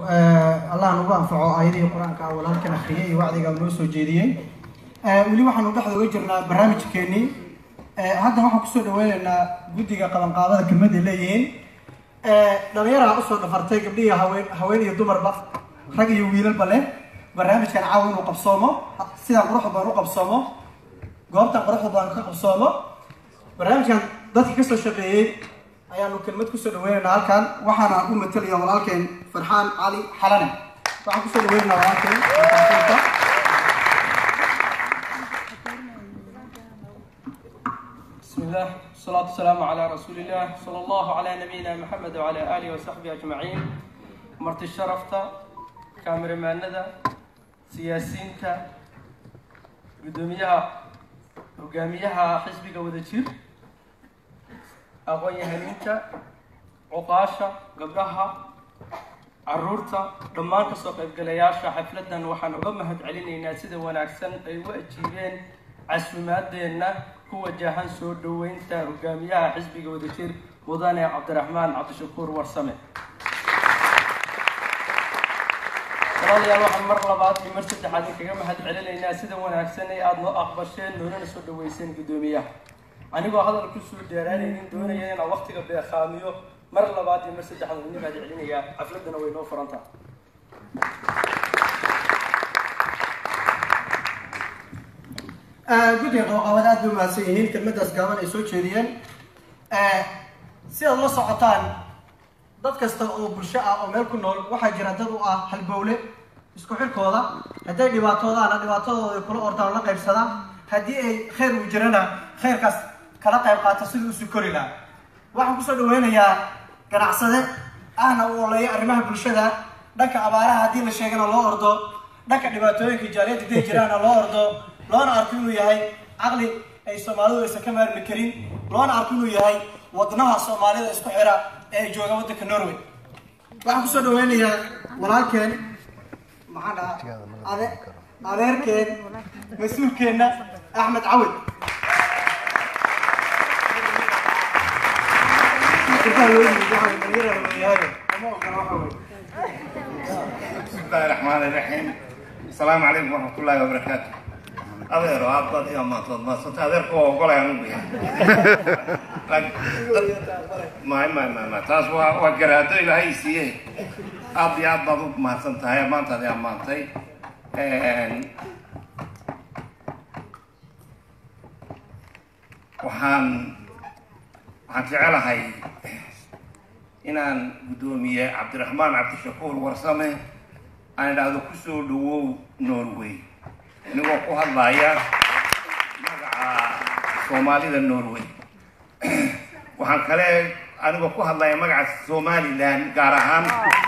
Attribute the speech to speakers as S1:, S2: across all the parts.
S1: allah nagu anfaco aayadihii qur-aanka ah walaalkan akhriyay iyo wacdiga noo soo jeediyey weli waxaanu dhexda uga jirnaa barnaamijkeenii hadda waxaan kusoo dhaweyneynaa guddiga qabanqaabada kelmad ay leeyihiin dhalinyaraha usoo dhafartay gabdhihi haween haween iyo dumarba rag iyo wiilalba leh barnaamijkan caawa inuu qabsoomo sidaan quruxda badan u qabsoomo goobtan quruxda badan ka qabsoomo barnaamijkan dadka kasoo shaqeeyey ayaanu kelmad kusoo dhaweyneynaa halkan waxaana u matalaya walaalkeen farxaan cali xalane waxaan kusoo dhaweyneynaa walaalkeen
S2: بسم الله والصلاة والسلام على رسول الله صلى الله على نبينا محمد وعلى آله وصحبه أجمعين مرت الشرفة كاميرا ماندا سياسينتا قدوميها وقاميها حزبك ودجير أغوية هنينتا عقاشة قبلها caruurta dhammaan kasoo qaybgalayaasha xafladan waxaan uga mahad celinaynaa sida wanaagsan ay u ajiibeen casuumaadeenna ku wajahan soo dhoweynta hogaamiyaha xisbiga wadajir mudane cabdiraxmaan cabdishakuur warsame walaalayaal waxaan mar labaad iyo mar saddexaad inkaga mahad celinaynaa sida wanaagsan ee aada noo aqbasheen noonana soo dhaweyseen guddoomiyaha anigoo hadal kusoo dheeraanaynin doonaya inaan waqtiga beeqaamiyo mar labaad iyo mar saddexaad idin mahad celinayaa xafladana way noo furantaa
S1: guddiga qabanqaabada aad bay umahadsan yihiin kelmadaas gaaban ay soo jeediyeen si aad la socotaan dad kasta oo bulsho ah oo meel ku nool waxaa jira dad u ah halbowle isku xilkooda hadday dhibaatoodaana dhibaatadooda kula ordaan la qaybsadaan haddii ay khayr uu jirana khayrkaas kala qayb qaata sidii usi kori lahaa waxaan kusoo dhaweynayaa ganacsade ahna u oleeya arrimaha bulshada dhanka abaaraha haddii la sheegana loo ordo dhanka dhibaatooyinka jaaliyadda day jiraana loo ordo loona arko inuu yahay caqli ay soomaalidu aysan ka maarmi karin loona arko inuu yahay wadnaha soomaalida isku xira ee ay joogaan waddanka norway waxaan kusoo dhaweynayaa walaalkeen maxaa dhaha ade adeerkeen mas-uulkeenna axmed cawid
S3: بسم الله الرحمن الرحيم السلام عليكم ورحمة الله وبركاته adeero aad baad iga maantood maadsanta adeerka waa ogolay anugu yahay may may may may taas waa waa garaado ilaahay siiye aad iyo aad baad u mahadsan tahay maantaad i ammaantay waxaan waxaan jecelahay inaan guddoomiye cabdiraxmaan cabdishakuur warsame aan idhaahdo kusoo dhawow norway inagoo ku hadlaya magaca soomaalida norway waxaan kale anigoo ku hadlaya magaca somalilan gaar ahaan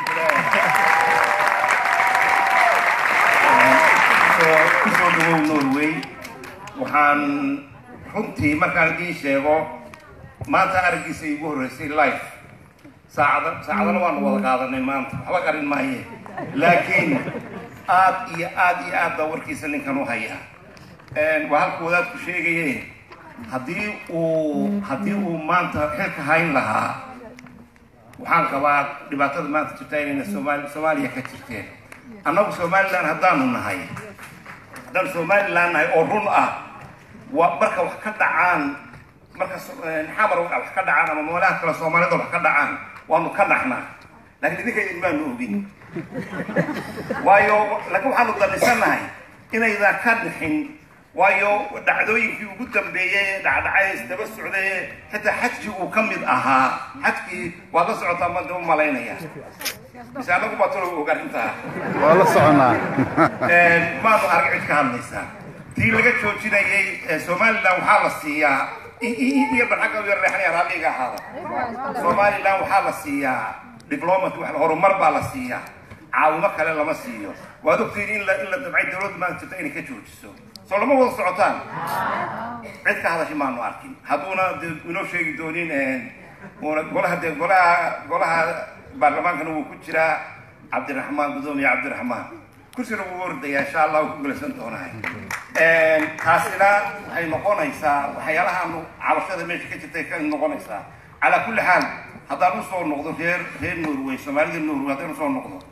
S3: kusoo dhawow norway waxaan runtii markaan idiin sheego maanta araggiisa iigu horreysay life saacada saacadana waanu wada qaadanay maanta waxba qarin maaye laakiin aad iyo aad iyo aad baa warkiisa ninkan u haya waa halka wadaadku sheegaye haddii uu haddii uu maanta xilka hayn lahaa waxaan qabaa dhibaatada maanta jirta inayna somaali soomaaliya ka jirteen annagu somaliland haddaanu nahay haddaan somaliland nahay oo run ah waa marka wax ka dhacaan marka xamar wax ka dhacaan ama meelaha kale soomaalida wax ka dhacaan waanu ka dhaxnaa laakiin idinka idin baanu ogin waayo laakiin waxaanu damisanahay inaydan ka dhixin waayo dhacdooyinkii ugu dambeeyey ee dhacdhacay isdaba socday xitaa xajkii uu ka mid ahaa xajkii waad la socotaa ma daba malaynaya mise anagu baa tolo og arrintaa
S4: waa la soconaa
S3: maanu arag cid ka hadlaysaa tii laga joojinayay somaliland waxaa la siiyaa iyo barxagga u yar leexanaya raalliga ahaada somaliland waxaa la siiyaa diplomat wax horumar baa la siiyaa caawimo kale lama siiyo waad ogtiin in la in la dabcay dawladda maanta jirta inay ka joojiso soo lama wada socotaan cid ka hadashay maanu arkin hadduuna de inoo sheegi doonin una golaha de golaha golaha baarlamaankana wuu ku jiraa cabdiraxmaan gudoomiye cabdiraxmaan kursina wuu ordayaa insha allah ku gulaysan doonahay taasina waxay noqonaysaa waxyaalahaanu cabashada meesha ka jirtay ka noqonaysaa calaa kulli xaal haddaan usoo noqdo reer reer norway soomaalida norway haddaan usoo noqdo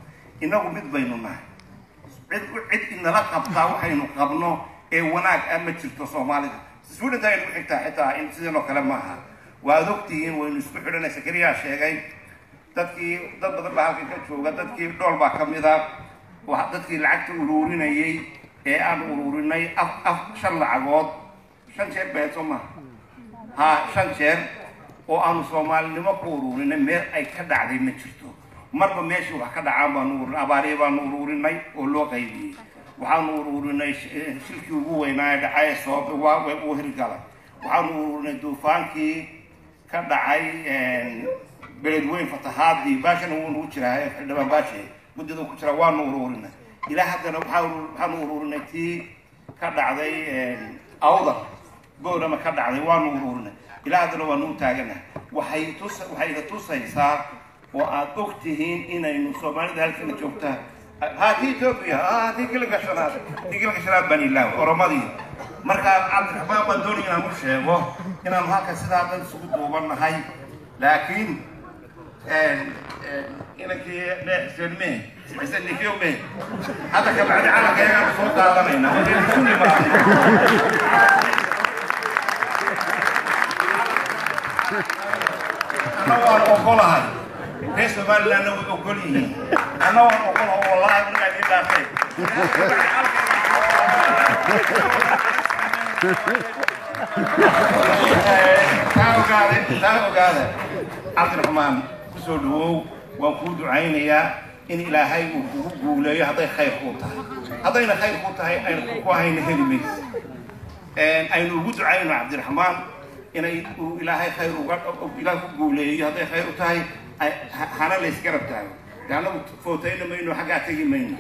S3: inagu mid baynu nahay cid cid inala qabtaa waxaynu qabno ee wanaag ah ma jirto soomaalida swidenta aynu ku xigtaa xitaa in sidan oo kale maaha waad ogtihiin waynu isku xidhanay sakariyaa sheegay dadkii dad badan baa halkan ka jooga dadkii dhool baa ka mid a wa- dadkii lacagta uruurinayay ee aan uruurinay af af shan lacagood shan jeer beeso maaha ha shan jeer oo aanu soomaalinimo ku uruurinay meel ay ka dhacday ma jirto marba meeshii wax ka dhacaan baanu ururinay abaariya baanu uruurinay oo loo qaybiyey waxaanu uruurinay sh- eh, shilkii ugu weynaa ee dhacay sabab waa way uu hirgalay waxaanu uruurinay duufaankii ka dhacay beledweyn fatahaadii baashana wuu nagu jiraa eh, xildhibaan baashi muddada ku jira waanu uruurinay ilaa haddana waxaa uru- waxaanu uruurinay tii ka dhacday awdar goorama ka dhacday waanu uruurinay ilaa haddana waanu u taaganahay waxay tus waxay ina tusaysaa oo aad og tihiin inaynu soomaalida halkana joogtaa ha tii etoobiya ha tii kiliga shanaad tii kiliga shanaad baan ilaaw oromadii marka cabdiraxmaan baan doonaya inaan u sheego inaanu halkan sidaa dhan isugu duubannahay laakiin inankii xuseen mee xuseen nikiyo mee hadda ka bacdi calanka ayaanu soo qaadanayna waxaynu isu nimaadnay anna waan ogolahay reer somalilandna way ogol yihiin anna waan ogolahay wallahi anigaa idin dhaafay taa ogaade taa ogaada cabdiraxmaan kusoo dhawow waan kuu ducaynayaa in ilaahay uu kugu guuleeyo hadday khayr kuu tahay haddayna khayr kuu tahay ayna ku hayna heli maysa aynu ugu ducayno cabdiraxmaan inay uu ilaahay khayr uga ilaah ku guuleeyo hadday khayr u tahay ay- ha- hana laysgarab taago de annagu footayna mayno xaggaa tegi mayno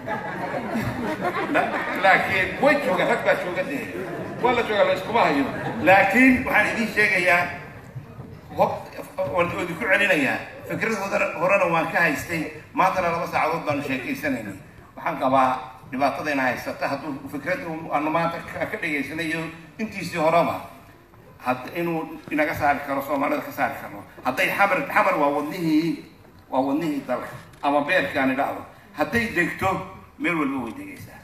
S3: La- laakiin way joogaan rag baa jooga dee waa la joogaa la iskuma hayo laakiin waxaan idiin sheegayaa ho- waan idinku celinayaa fikrad hodana- horena waan ka haystay maantana laba saacadood baanu sheekaysanaynay waxaan qabaa dhibaatadayna haysata hadduu fikrad aanu maanta ka ka dhegaysanayo intiisii horeba had inuu inaga saari karo soomaalida ka saari karno hadday xamar xamar waa wadnihii waa wadnihii dalka ama beerkaan idhaahdo hadday degto meel walba way degaysaa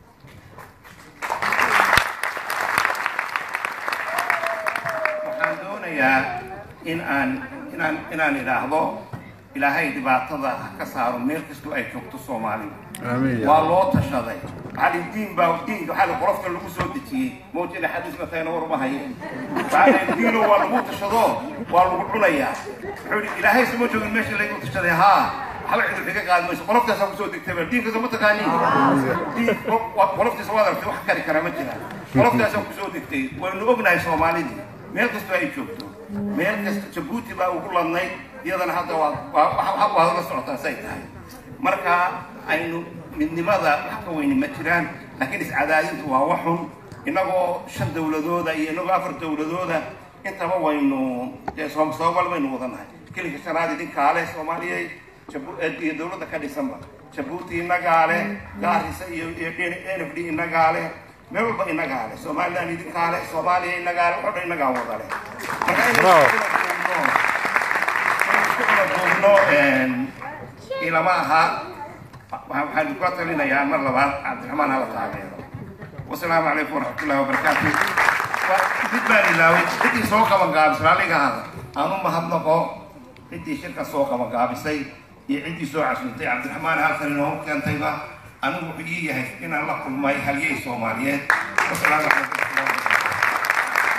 S3: waxaan doonayaa in aan inaan inaan idhaahdo ilaahay dhibaatada ha ka saaro meel kastoo ay joogto soomaalida waa loo tashaday cali diin baa diinka waxaa la qolofta lagu soo dejiyey mawjada xadiisna tayna warma haye bacda diino waa lagu tashado waa lagu cunayaa wuxuu yidhi ilaahay sama joogin meesha lagu tashaday haa waxba cid kaga qaadi mayso qoloftaasaa kusoo degtay ba diinkaasa ma taqaaniin diin qoloftiisa waad aragtay wax kari kara ma jiraan qoloftaasaa kusoo degtay waynu ognahay soomaalidii meel kastoo ay joogto meel kasta jabuuti baa ugu ladnayd iyadana hadda waa waa waad la socotaa say tahay marka aynu midnimada wax ka weyni ma jiraan laakiin iscadaadintu waa waxun inagoo shan dowladooda iyo inagoo afar dowladooda intaba waynu dee soom soobal baynu wadanahay kelinka shanaad idinkaale soomaaliya Jabu- eh, iyo dowladda ka dhisanba jabuuti inagaale gaarisa iyo iyo n f d inagaale meel walba inagaale somaliland idinkaale soomaaliya inagaale waxoo dhan inagaa wadale marka inaynu duubno ilama aha waxaan kula talinayaa mar labaad cabdiraxmaan hala taageero wasalaamu calaykum waraxmatullahi wabarakaatu mid baan ilaaway ciddii soo qaban gaabisay raalligahaada aan u mahadnaqo ciddii shirka soo qaban gaabisay iyo ciddii soo casuntay cabdiraxmaan halkan inoogu keentayba anigu wuxuu ii yahay inaan la kulmay halyey soomaaliyeed wasalaamu calaykum waraxmatullahi wabarakaatu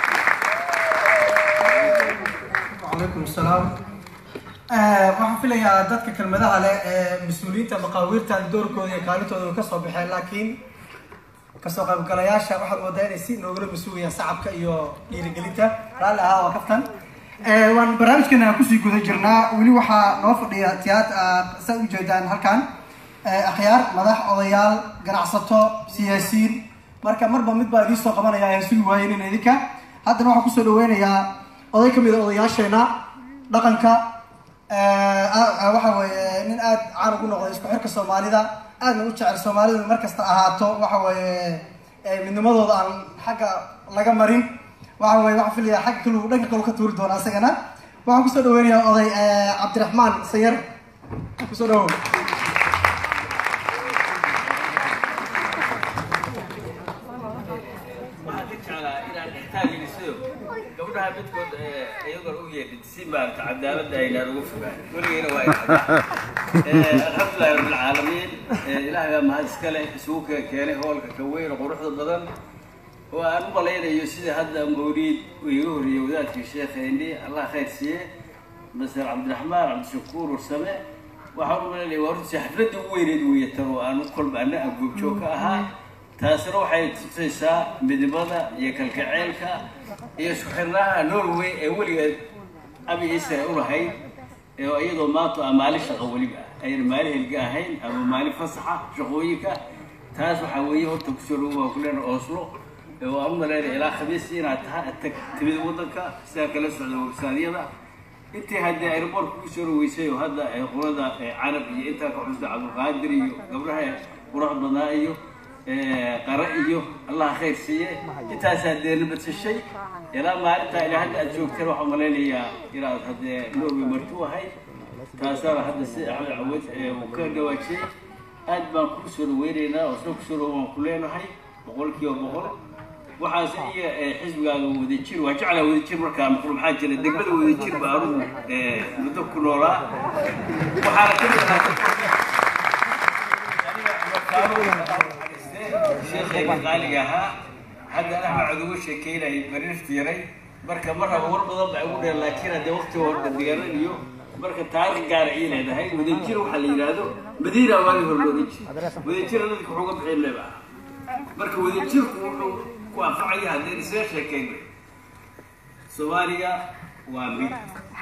S1: وعليكم السلام waxaan filayaa dadka kelmadaha leh ee mas-uuliyiinta maqaawiirta doorkooda iyo kaalintooda way kasoo baxeen laakiin kasoo qaybgalayaasha waxaad moodaa inay si noogala masuugayaan sacabka iyo dhiirigelinta raalli ahaa waa kaftan waan barnaamijkeena aan kusii guda jirnaa weli waxaa noo fadhiya tiyaat saa ujeedaan halkan akhyaar madax odayaal ganacsato siyaasiyiin marka marba mid baa idiin soo qabanaya aan sugi waayeen idinka haddana waxaan kusoo dhaweynayaa oday kamid a odayaasheena dhaqanka waxa weeye nin aada caan ugu noqday isku xirka soomaalida aadna u jecel soomaalidu markasta ahaato waxa weeye midnimadooda aan xagga laga marin waxa weye waxaan filayaa xagga kalu dhanka kalu ka tuuri doona isagana waxaan kusoo dhaweynayaa oday cabdiraxmaan sayar kusoo dhawow
S4: gabdhaha midkood iyagoon u yeedhin si maarata cadaaladda aynaan ugu fogaan weligeena waa inaa alxamdulilahi rabbilcaalamiin ilaahay baa mahad iska leh isugu kee keenay hoolka ka weyn oo quruxda badan oo aan u malaynayo sida hadda mawliid uu iga horreeyey wadaadkii sheekhayni allah khayr siiye master cabdiraxmaan cabdishakuur warsame waxaan u malaynaya waa runtii xafladda ugu weyneed weeye tan oo aan kolba ana aan goobjoog ka ahaa taasina waxay tusaysaa midnimada iyo kalkaceylka iyo isku xirnaha norway ee weligeed abi israel u lahayd ee iyadoo maanta ah maalin shaqo weliba ayna maalin helga ahayn ama maalin fasaxa shaqooyinka taas waxaa weeye horta kusoo dhawo waa kuleena oslo oo aan u malaynaya ilaa khamiis inaad taha tag timid waddanka sidaa kala socda websaadyada intii haddii airboortka ku soo dhaweysay oo hadda qolada carab iyo intaa ka xusta cabdulqaadir iyo gabdhaha qurux badnaa iyo qara iyo allah khayr siiye intaasaa dee nabadsashay ilaa maalintaa ilaa hadda aad joogteen waxaan malaynayaa inaad haddee norway marti u ahayd taasaana hadda si axmed cawad uu ka dhawaajiyey aad baan kuu soo dhaweynaynaa oo soo kusoo dhawo waan ku leenahay boqol kiiba boqol waxaase iyo xisbigaaga wadajir waa jeclaa wadajir markaa maqlo maxaa jira degmada wadajir ba anugu muddo ku noolaa waxaana ka mid ahaa sheekheega qaaliga ahaa hadda axmed cod uga sheekeynayay bariirta yaray marka mar raba war badan baa ugu dheer laakiin haddee waqtiga hore diyaaranayo marka taariikh gaara ii leedahay wadajir waxaa la yidhaahdo madiina waagi hore looga jira wadajira dadka wuxuu ga bixin leeba marka wadajirku wuxuu ku anfacaya haddeen isaga sheekeyna soomaaliga waa mid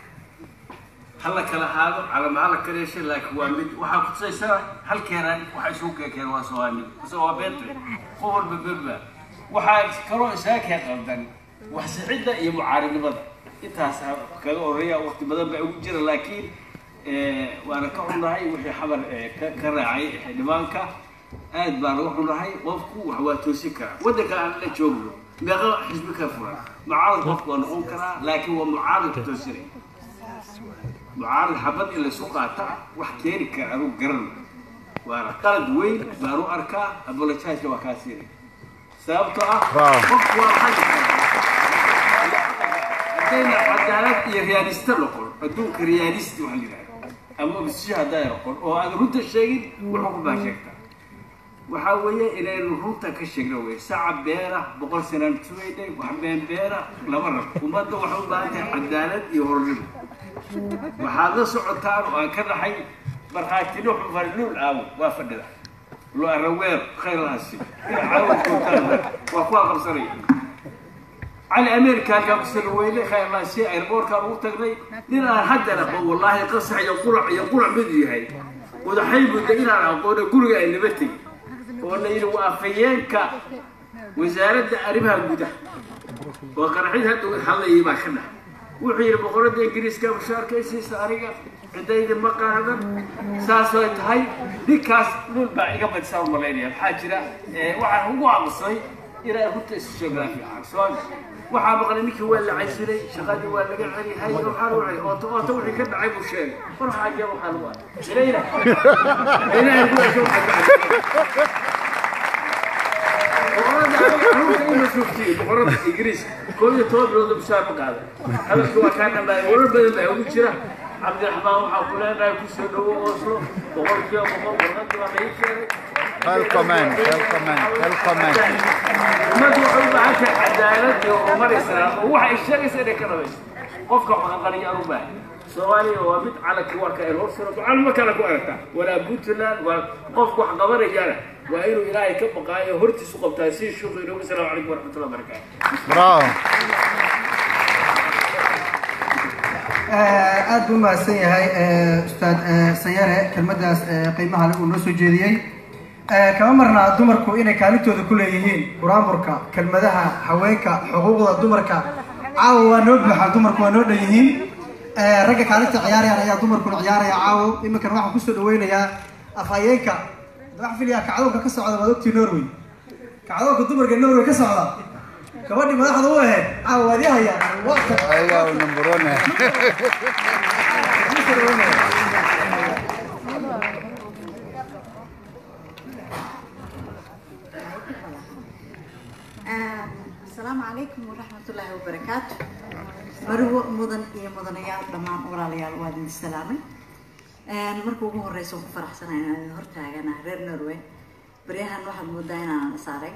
S4: hala kala haado calama hala kala yeeshay laakiin waa mid waxaa kutusaysaa halkeenan waxa isugu keekeen waa soomaali isagoo waa beenta qof walba berba waxaa kaloo isaga kee qaldan wax sixidda iyo mucaaridnimada intaas kaga horeeya waqti badan baa ugu jira laakiin waana ka xunnahay wixii xabar ka raacay xildhibaanka aad baan uga xunahay qofku wax waa toosin karaa waddanka aan la joogno meeqa xisbi ka furan mucaarad qofku waa noqon karaa laakiin waa mucaaradka toosinay mucaarad xabad in laysu qaata wax keeni kara anugu garan waana qalad weyn baan u arkaa abolojaaska waa kaa siinay sababtoo ah qofku waa xadi karaa haddayna cadaalad iyo riyaalista noqon adduunka riyaalist waxa la yidhahda ama obsisho hadday noqon oo aan runta sheegin wuxuu ku baa sheegtaa waxaa weeye inaynu runta ka sheegno wey saca beera boqol sanaan sugaynay wax been beera lama rabo ummadda waxay u baahan tahay cadaalad iyo hornimo waxaad la socotaan oo aan ka dhaxay markhaatino xufarluul aawo waa fadhida lo araweer khayr lahasi caawo joogtaan waa kuwaa qabsanaya cali america halkaa kusala weyne khayr lahasi airboortkaan ugu tagnay nin aan haddana aqoon wallaahi qasax iyo qurac iyo qurac mid yahay wadaxay mudda inaan aqoona guriga ay naba tegi oo la yidhi waa afayeenka wasaaradda arrimaha gudaha oo qaraxid hadda hadlayay baa ka dhax wuxuu yidhi boqoradda ingiriiska mushaarkaysiisa aniga ciddayda ma qaadan saasay tahay ninkaas dhul baa iga badisaan u malaynaya maxaa jira waxaan ugu aamusay inaan runta isu sheegnaa fiican soo waxaa maqlay ninkii waa la caysilay shaqadii waa laga celihay waxaan u celi ooto ooto wixii ka dhacay buu sheegay war waxaa jee waxaa lagu arkay ilayna ilaahay ku asoo boqorada ingiriis koob iyo toban bilood bishaar ma qaaday hadalka waa kaa dhamaaday warar badan baa ugu jira cabdiraxmaan waxaa ku leenahay kusoo dhawo oslo boqolkiiba boqol warqadii waa laii sheegay
S5: Välkommen, välkommen, välkommen.
S4: ummaddu waxay u baahan tahay cadaalad iyo horumaraysaa oo waxay sheegaysa inay ka dhabayso qofka waxaqaniya aan u baahan soomaaliya waa mid calanki waa ka el horsuro calamo kale ku aragtaa walaa puntland waa qofku wax qabanayana waa inuu ilaahay ka baqaayo hortiisu qabtaa si shuqi inoogu salaamu calaykum waraxmatullahi wabarakaatu
S5: Bravo.
S1: aad buu mahadsan yahay ustaad sayare kelmadaas qiimaha leh uu noo soo jeediyey kama marnaa dumarku inay kaalintooda ku leeyihiin buraamurka kelmadaha haweenka xuquuqda dumarka caawa waa noo buuxaa dumarku waa noo dhan yihiin ragga kaalinta ciyaarayaan ayaa dumarkuna ciyaaraya caawo iminkana waxaan kusoo dhaweynayaa afhayeenka waxaan filayaa kacdoonka ka socda waad ogtii norway kacdoonka dumarka norway ka socda gabadhii madaxda u ahayd caawa waad ii hayaa
S5: Ayaw, number one. eh.
S6: السلام عليكم ورحمة الله وبركاته marwo mudan iyo mudanayaal dhammaan walaalayaal waa idin salaamay marka ugu horeysa waan ku faraxsanahay inaan idin hortaagana reer norway baryahan waxaad moodaa inaan saaray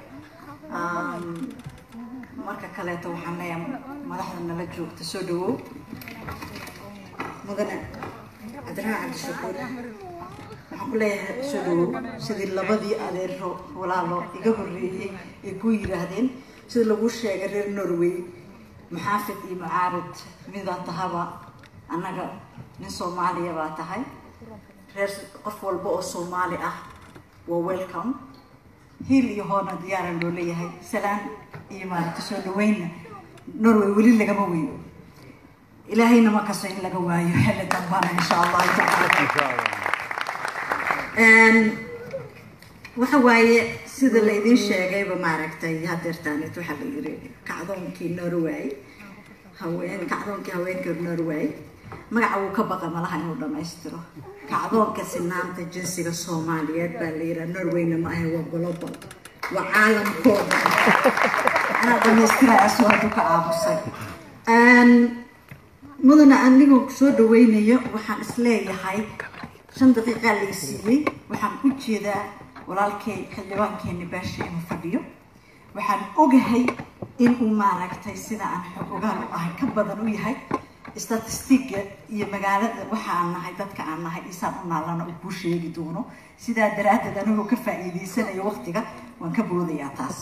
S6: marka kaleeto waxaan leeyahay madaxda nala joogta soo dhawow mudane cabdiraxmaan cabdishakuur waxaan ku leeyahay soo dhawow sidii labadii adeero walaalo iga horreeyey ay ku yiraahdeen sida lagu sheegay reer norway muxaafid iyo mucaarad midaa tahaba annaga nin soomaaliya baa tahay reer qof walba oo soomaali ah waa welcome hiil iyo hoona diyaaran loo leeyahay salaan iyo maaragta soo dhaweynna norway weli lagama weyo ilaahayna ma kaso in laga waayo xilli dambana insha allahu tacaala waxa waaye sida laydin sheegayba maaragtay hadeertaanet waxaa la yiri kacdoonkii norway haween kacdoonkii haweenka norway magaca wuu ka baqa malaha inuu dhamaystiro kacdoonka sinaanta jinsiga soomaaliyeed baa la yiraa norwayna ma ahe waa global waa caalamkooda anaa dhamaystiraya soo hadduu ka aamusay mudana anigoo soo dhaweynayo waxaan isleeyahay shan daqiiqaa lay siiyey waxaan u jeedaa walaalkay xildhibaankeeni baasha inuu fadhiyo waxaan ogahay inuu maaragtay sida aan xog ogaal u ahay ka badan u yahay statistiga iyo magaalada waxa aan nahay dadka aan nahay isaan u naalana uu kuu sheegi doono sidaa daraaddeed anigoo ka faa'iidaysanayo waqtiga waan ka boodayaa taas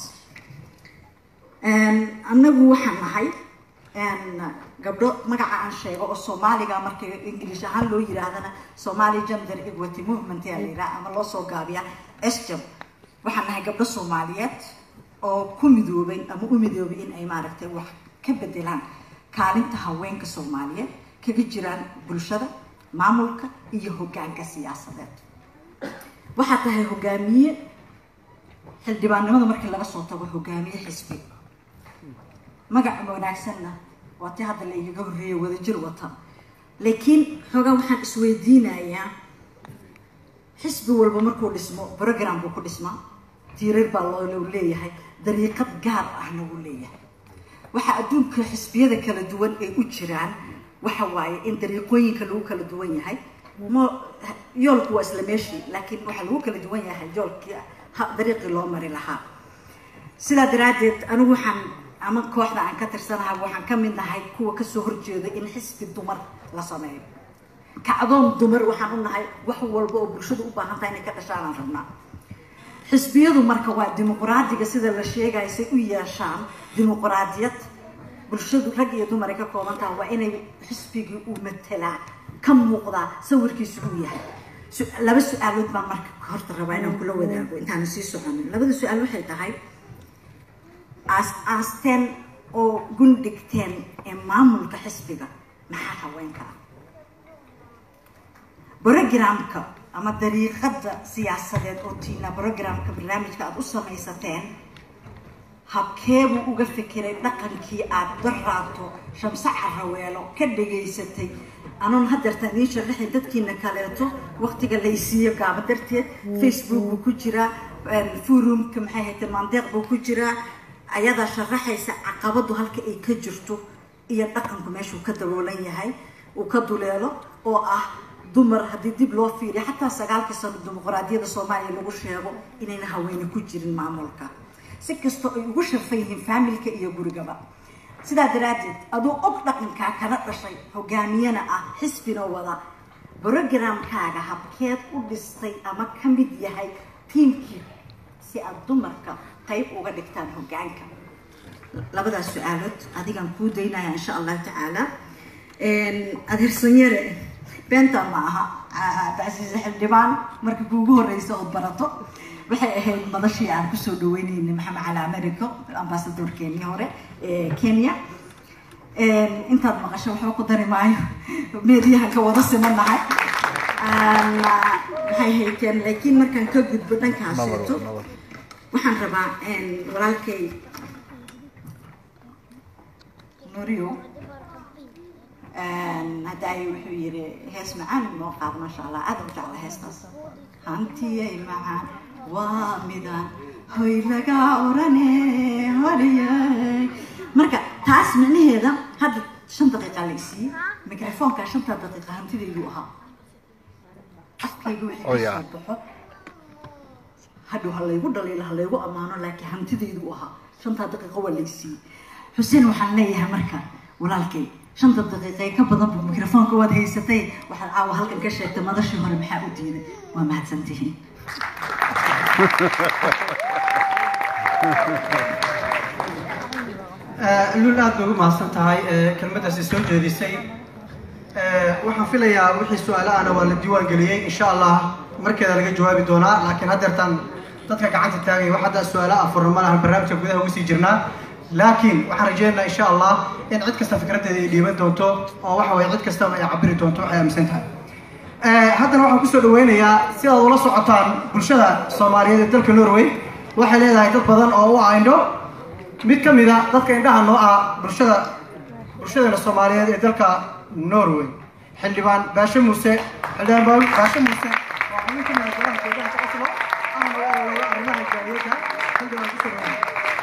S6: annagu waxaan nahay gabdho magaca aan sheego oo soomaaliga marka ingilish ahaan loo yiraahdana somali gender equity movement yaa la yidhaha ama loo soo gaabiya sjab waxaan nahay gabdho soomaaliyeed oo ku midoobay ama u midoobay in ay maaragtay wax ka bedelaan kaalinta haweenka soomaaliyeed kaga jiraan bulshada maamulka iyo hoggaanka siyaasadeed waxaa tahay hogaamiye xildhibaannimada markii laga soo tago hogaamiye xisbi magaca wanaagsanna waa tii hadda la igaga horreeya wadajir wata laakiin xoogaa waxaan isweydiinayaa xisbi walba markuu dhismo program buu ku dhismaa tiirar baa loo leeyahay dariiqad gaar ahna wuu leeyahay waxa adduunka xisbiyada kala duwan ay u jiraan waxa waaye in dariiqooyinka lagu kala duwan yahay mo yoolku waa isla meeshii laakiin waxaa lagu kala duwan yahay yoolkii dariiqii loo mari lahaa sidaa daraaddeed anigu waxaan ama kooxda aan ka tirsanahay waxaan ka mid nahay kuwa kasoo horjeeda in xisbi dumar la sameeyo kacdoon dumar waxaan u nahay wax walba oo bulshadu u baahan tahay inay ka dhashaanaan rabnaa xisbiyadu marka waa dimuqraadiga sida la sheegayo say u yeeshaan dimuqraadiyad bulshadu rag iyo dumar ay ka kooban tahay waa inay xisbigii uu matelaa ka muuqdaa sawirkiisu uu yahay laba su-aalood baan marka horta rabaa inaan kula wadaago intaana sii soconin labada su-aal waxay tahay aasteen oo gundhigteen ee maamulka xisbiga maxaa haweenka ah brogramka ama dariiqada siyaasadeed oo tiina brogramka barnaamijka aada u samaysateen habkeebuu uga fikiray dhaqankii aada daraato shamse caraweelo ka dhageysatay anoon hadeertaan idiin sharaxay dadkiina kaleeto waqtiga laysiiyo gaaba darteed facebook buu ku jiraa forumka maxay haytee maandeeq buu ku jiraa ayadaa sharaxaysa caqabadu halka ay ka jirto iyo dhaqanku meeshuu ka daboolan yahay uu ka duleelo oo ah dumar haddii dib loo fiiriyo xataa sagaalkii sano dimuqraadiyadda soomaaliya lagu sheego inayna haweene ku jirin maamulka si kastoo ay ugu sharfan yihiin faamilka iyo gurigaba sidaa daraaddeed aduu og dhaqankaa kana dhashay hogaamiyana ah xisbina wada brogramkaaga habkeed u dhistay ama ka mid yahay tiimkii si aad dumarka qayb uga dhigtaan hogaanka labadaas su-aalood adigaan kuu daynaya insha allahu tacaala adeersanyare beenta ma aha cabdicasiis xildhibaan markii kuugu horeysa ood barato waxay ahayd madashii aan kusoo dhaweyneynay maxamed cali americo ambasadorkeenii hore ee kenya intaad maqasho waxba ku dari maayo meediyahan ka wada simanahay maxay hayteen laakiin markaan ka gudbo dhankaaseeto waxaan rabaa walaalkay nurio hadda ay wuxuu yiri hees macaan noo qaad maasha allah aad u jecla heestaas hantiyay macaan waa midaan hoy laga orane holiyay marka taas micnaheeda hadda shan daqiiqa la isiiyey mikrofoonka shanta daqiiqa hantidaydu ahaa afkayga wixii
S5: Oh, yeah.
S6: kasoo baxo hadhow ha laygu dhaliilo ha laygu ammaano laakiin hantidaydu u ahaa shantaa daqiiqo waa la isiiyey xuseen waxaan leeyahay marka walaalkay shanta daqiiqa ee ka badan buu mikrofoonka waad haysatay waxaad caawa halkan ka sheegtay madashii hore maxaa u diiday waa mahadsantihiin
S1: lul aad bay ugu mahadsan tahay ee, kelmaddaasi soo jeedisay Ee, waxaan filayaa wixii su-aalo ahna waa la diiwaan geliyey insha allah markeeda laga jawaabi doonaa laakiin haddeertaan dadka gacanta taagaya wax hadda su-aalo ah furno ma lahan barnaamijka gudaha uga sii jirnaa laakiin waxaan rajeynaynaa insha allah in cid kasta fikraddeeda ay dhiiban doonto oo waxa waye cid kastaba ay cabiri doonto waxay aaminsan tahay Ee, haddana waxaan kusoo dhaweynayaa si aad ula socotaan bulshada soomaaliyeed ee dalka norway waxay leedahay dad badan oo u ayndho mid ka mid a dadka indhaha noo ah bulshada bulshadeena soomaaliyeed ee dalka norway xildhibaan baashe muuse xildhibaan Ba- baashe muuse waa xubin ka mid ah golaha deegaanka oslo ahna u ololeeya arrimaha jaaliyadda xildhibaan kusoo dhawaada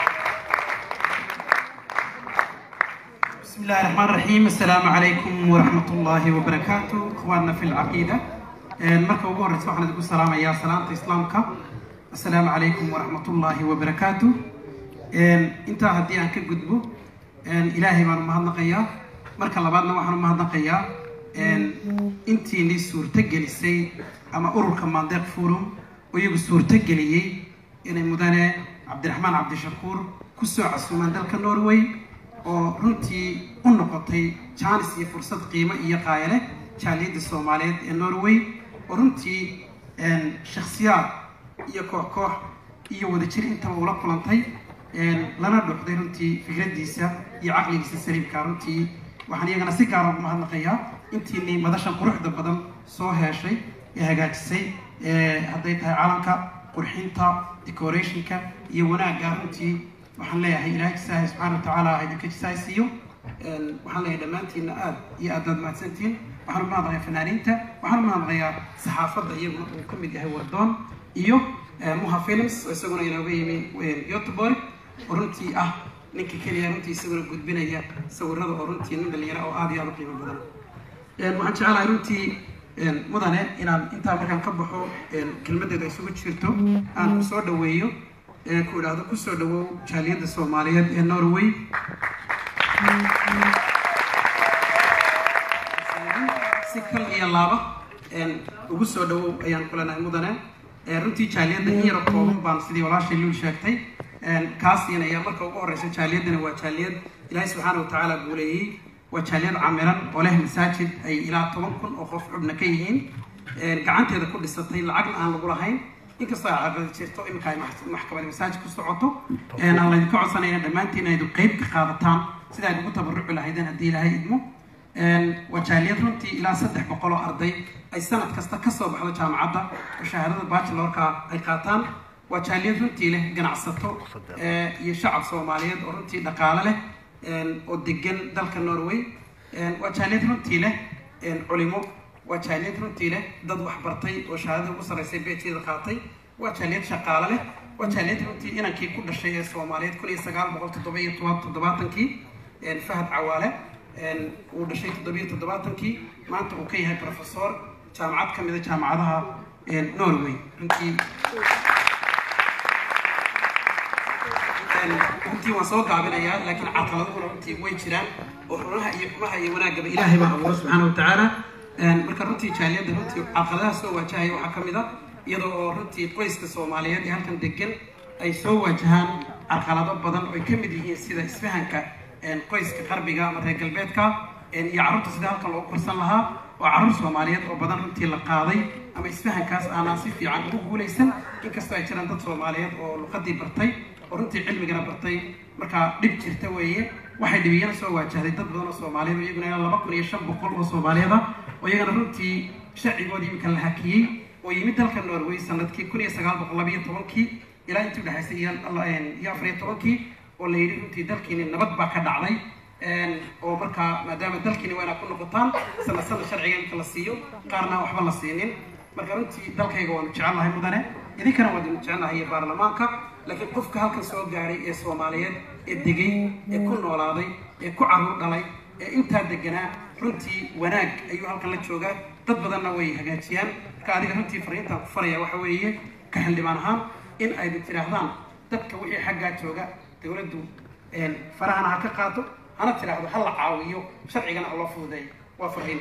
S7: بسم الله الرحمن الرحيم السلام عليكم ورحمة الله وبركاته إخواننا في العقيدة مركب أبو هرس وحنا نقول السلام يا سلامة إسلامك السلام عليكم ورحمة الله وبركاته أنت هدي أنك قدبو إلهي ما نمهدنا مركب لبعضنا وحنا نمهدنا أنت اللي سورة جلسي أما أورك ماندق فورم ويجو سورة جليي إن مدن عبد الرحمن عبد الشكور كسو عسومان دلك النرويج oo runtii u noqotay jaanis iyo fursad qiimo iyo qaaya leh jaaliyadda soomaaliyeed ee norway oo runtii shakhsiyaad iyo koox koox iyo wadajir intaba ula kulantay lana dhuxday runtii fikraddiisa iyo caqligiisa saliimka runtii waxaan iyagana si gaara ugu mahadnaqayaa intiinii madashan quruxda badan soo heeshay ee hagaajisay ee hadday tahay calanka qurxinta decorationka iyo wanaagga runtii waxaan leeyahay ilaahay jisaahay subxaana watacaala ha idinka jisaaysiiyo waxaan leeyahay dhammaantiinna aad iyo aad baad mahadsantihiin waxaan u mahadnaqayaa fanaaniinta waxaan u mahadnaqayaa saxaafadda iyaguna uu ka mid yahay wardoon iyo muha films oo isaguna inooga yimi youtubor oo runtii ah ninka keliya runtii isaguna gudbinaya sawirada oo runtii nin dhalinyaro oo aad iyo aad u qiimo badan waxaan jecelahay runtii mudane inaan intaa markaan ka baxo kelmadeeda isugu jirto aan ku soo dhaweeyo ee ku idhaahdo kusoo dhawow jaaliyadda soomaaliyeed ee norway si kal iyo laaba ugu soo dhawow ayaan kulanahay mudane runtii jaaliyadda in yaro kooban baan sidii walaashay luul sheegtay kaasiina ayaa marka ugu horeysa jaaliyaddana waa jaaliyad ilaahay subxaana watacaala guuleeyey waa jaaliyad camiran oo leh masaajid ay ilaa toban kun oo qof xubna ka yihiin gacanteeda ku dhisatay lacagna aan lagu lahayn inkastoo ay caqabad jirto iminka ay maxkamad masaajid ku socoto aan laydinka codsanayna dhammaantiin aydu qeyb ka qaadataan sida ayd ugu tabaruci lahaydeen haddii ilaahay idmo waa jaaliyad runtii ilaa saddex boqol oo arday ay sanad kasta kasoo baxdo jaamacadda oo shahaadada bachelorka ay qaataan waa jaaliyad runtii leh ganacsato iyo shacab soomaaliyeed oo runtii dhaqaale leh oo degan dalka norway waa jaaliyad runtii leh culimo waa jaaliyad runtii leh dad waxbartay oo shahaadada ugu sarreysay beeteeda qaatay waa jaaliyad shaqaale leh waa jaaliyad runtii inankii ku dhashay ee soomaaliyeed kun iyo sagaal boqol toddoba iyo toban toddobaatankii fahad cawaale uu dhashay toddoba iyo toddobaatankii maanta uu ka yahay professor jaamacad ka mida jaamacadaha norway runtii runtii waan soo gaabinayaa laakiin caqaladahuna runtii way jiraan oo xunaha iyo xumaha iyo wanaagaba ilaahay baa abuura subxaana watacaala marka runtii jaaliyadda runtii caqadaha soo waajahaya waxaa ka mid a iyadoo oo runtii qoyska soomaaliyeed ee halkan degan ay soo waajahaan carqalado badan oo ay ka mid yihiin sida isfahanka qoyska qarbiga ama reer galbeedka iyo carruurta sida halkan loogu korsan lahaa oo carruur soomaaliyeed oo badan runtii la qaaday ama isfahankaas aanaan si fiican ugu guulaysan inkastoo ay jiraan dad soomaaliyeed oo luqadii bartay oo runtii cilmigana bartay markaa dhib jirta weeye waxay dhibiyana soo waajahday dad badan oo soomaaliyeed oo iyaguna ilaa laba kun iyo shan boqol oo soomaaliyeed ah oo iyagana runtii sharcigoodii iminka la hakiyey oo yimid dalka norway sanadkii kun iyo sagaal boqol labayo tobankii ilaa intii udhexaysay iyo iyo afar iyo tobankii oo la yidhi runtii dalkiini nabad baa ka dhacday oo markaa maadaama dalkiini waa inaad ku noqotaan sana sana sharciga iminka la siiyo qaarna waxba la siinin marka runtii dalkayga waanu jecelnahay mudane idinkana waanu jecelnahay iyo baarlamaanka laakiin qofka halkan soo gaaray ee soomaaliyeed ee degay ee ku noolaaday ee ku carruur dhalay ee intaa deganaa runtii wanaag ayuu halkan la joogaa dad badanna way hagaajiyaan marka adiga runtii fariintaan ku faraya waxa weeye ka xildhibaan ahaan in aydu tidhaahdaan dadka wixii xaggaa jooga dowladdu farahana ha ka qaato hana tidhaahdo ha la caawiyo sharcigana ha loo fududeeyo waa fariin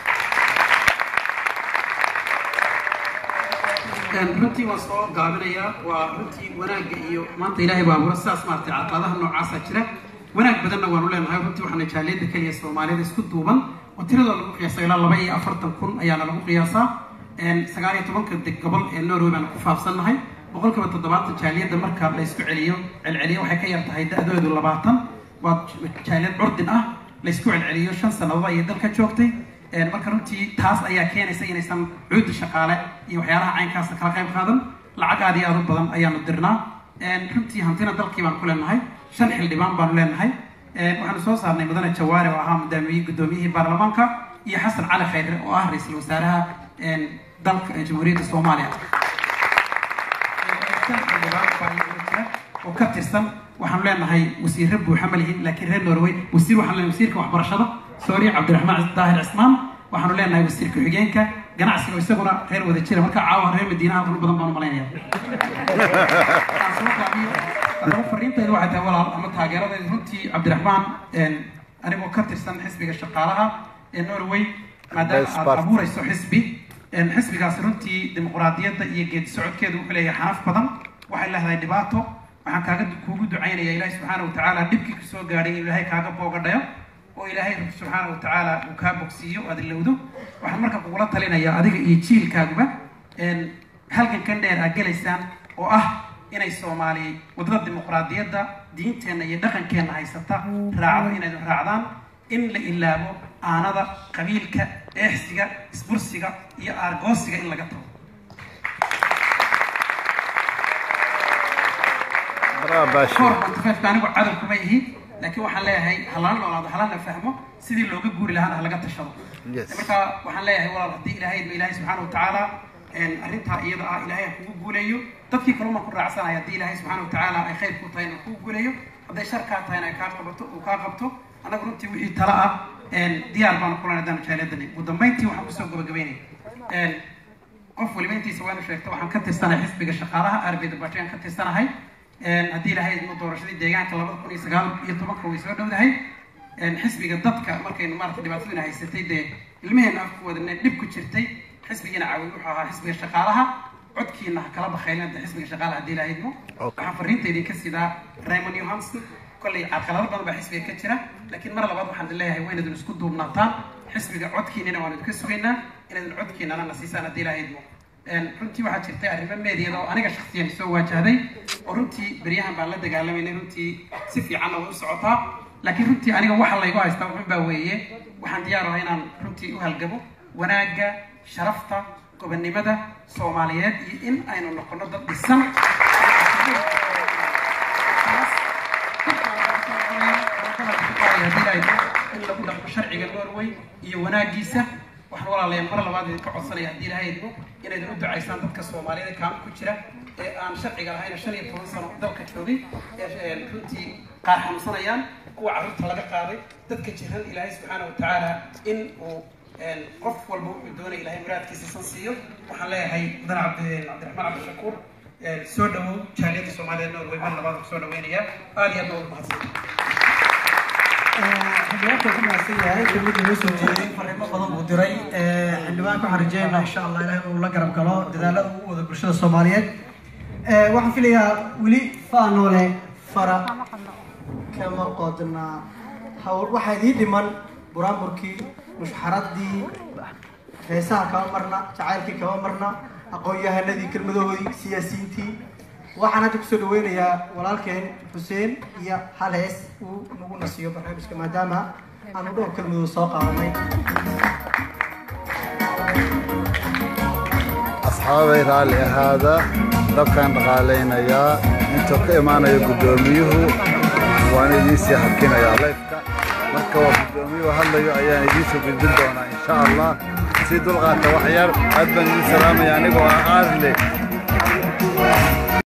S7: runtii waan soo gaabinayaa waa runtii wanaagga iyo maanta ilaahay baa abuura sidaas maaragtay caqabadaha noocaasa jira wanaag badanna waanu leenahay runtii waxaana jaaliyadda keliya soomaalida isku duuban oo tiradoo lagu qiyaasa ilaa laba iyo afartan kun ayaana lagu qiyaasaa sagaal iyo tobanka deg gobol ee norway baana ku faafsannahay boqolkiiba toddobaatan jaaliyadda marka la isku celiyo celceliyo waxay ka yar tahay da-doodu labaatan waa jaaliyad curdin ah la isku celceliyo shan sannadood ayay dalka joogtay marka runtii taas ayaa keenaysa inaysan cuudda shaqaale iyo waxyaalaha caynkaasa kala qayb qaadan lacag aad iyo aad u badan ayaanu dirnaa runtii hantina dalkii baanu ku leenahay shan xildhibaan baanu leenahay waxaanu soo saarnay mudane jawaare oo ahaa mudaamiye guddoomiyihii baarlamaanka iyo xasan cali khayre oo ah ra-iisul wasaaraha dalka jamhuuriyadda soomaaliya shan xildhibaan baa iyaguna jira oo ka tirsan waxaanu leenahay wasiirre buuxa ma lihin laakiin reer norway wasiir waxaanu leenahay wasiirka waxbarashada sooriya cabdiraxmaan daahir cismaan waxaanu leenahay wasiir ku-xigeenka ganacsiga isaguna reer wada jira marka caawa reer madiinaha halkan badan baanu malaynaya haddaba fariintayda waxay tahay walaal ama taageeradayda runtii cabdiraxmaan anigoo ka tirsan xisbiga shaqaalaha ee norway maadaama aad abuurayso xisbi xisbigaasi runtii dimuqraadiyadda iyo geedi socodkeedu wuxuu leeyahay xanaf badan waxay leedahay dhibaato waxaan kaaga kuugu ducaynaya ilaahi subxaana watacaala dhibkii kusoo gaadhay inuu ilaahay kaaga boogadhayo oo ilaahay rabbi subxaana watacaala uu kaa bogsiiyo aad ilowdo waxaan marka kugula talinayaa adiga iyo jiilkaaguba halgankan dheer aad gelaysaan oo ah inay soomaali wadada dimuqraadiyadda diinteenna iyo dhaqankeenna haysata raacdo inaydu raacdaan in la ilaabo aanada qabiilka eexsiga isbursiga iyo aargoosiga in laga tago korbantifeefka anigu cadow kuma ihi laakiin waxaan leeyahay halana noolaado halana fahmo sidii looga guuri lahaana halaga tashado marka waxaan leeyahay walaal haddii ilaahay ilaahay subxaana watacaala arrintaa iyada ah ilaahay ha kugu guuleeyo dadkii kaluma ku raacsanaya haddii ilaahay subxaana watacaala ay khayr ku tahay inuu kugu guuleeyo hadday shar kaa tahayna ay kaa qabato uu kaa qabto annagu runtii wixii tala ah diyaar baanu kulan haddaan jaaliyadani ugu dambayntii waxaan kusoo gabagabeynaya qof waliba intiisa waanu sheegta waxaan ka tirsanahay xisbiga shaqaalaha arbida bajan ka tirsanahay haddii ilaahay idmo doorashadii deegaanka labada kun iyo sagaal iyo tobanka way soo dhowdahay xisbiga dadka markaynu maarata dhibaatadina haysatay dee ilmaheena afku wadane dhib ku jirtay xisbigiina caawi wuxuu ahaa xisbiga shaqaalaha codkiina ha kala bakhaylin hadda xisbiga shaqaalaha haddii ilaahay idmo waxaan fariinta idinka sidaa raymond johanson kollay carqalado badan baa xisbiga ka jira laakiin mar labaad waxaan leeyahay waa inaydun isku duubnaataan xisbiga codkiinina waan idinka sugaynaa inaydun codkiinana na siisaan haddii ilaahay idmo runtii waxaa jirtay arrimo meediyada oo aniga shaksiyan soo waajahday oo runtii beryahan baan la dagaalamayna runtii si fiicanna way u socotaa laakiin runtii aniga waxa laygu haystaa wuxun baa weeye waxaan diyaar ahay inaan runtii u halgabo wanaagga sharafta gobonnimada soomaaliyeed iyo in aynu noqono dad dhisan in lagu dhaqmo sharciga norway iyo wanaagiisa waxaan walaalayaa mar labaad idinka codsanaya haddii ilahay idmo inaydin u ducaysaan dadka soomaaliyada kaama ku jira ee aan sharciga lahayna shan iyo toban sano dalka joogay ee runtii qaar xanuunsanayaan kuwa carruurta laga qaaday dadka jiran ilaahay subxaana watacaala in uu qof walba wuxuu doonay ilahay muraadkiisa san siiyo waxaan leeyahay mudan cabdi cabdiraxmaan cabdishakuur soo dhawow jaaliyadda soomaaliya norway mar labaad ku soo dhaweynayaa aad iyo aad baa ugu mahadsan
S1: xildhibaanka ku mahadsan yahay kelmid inoo soo jeeday fariimo badan buu diray xildhibaanka waxaan rajeynaa insha allah ilahay inuu la garab galo dadaalada uu wada bulshada soomaaliyeed waxaan filayaa weli faanoole fara kama qodna hawl waxaa idii dhiman buraanburkii mushxaradii heesaha kama marna jacaylkii kama marna aqoon-yahanadii kelmadahoodii siyaasiyiintii waxaan hadda kusoo dhaweynayaa walaalkeen xuseen iyo hal hees uu nagu nasiyo barnaamijka maadaama aanu dhowr kelmadood soo qaadanay
S5: asxaabay raalli ahaada dabkaan dhaqaalaynayaa intuu ka imaanayo guddoomiyuhu waan idiinsii hakinayaa laydka marka waa guddoomiyuhu hadlayo ayaan idiinsoo gudbin doonaa insha allah sii dulqaata wax yar aad baan idin salaamaya anigoo ah aadle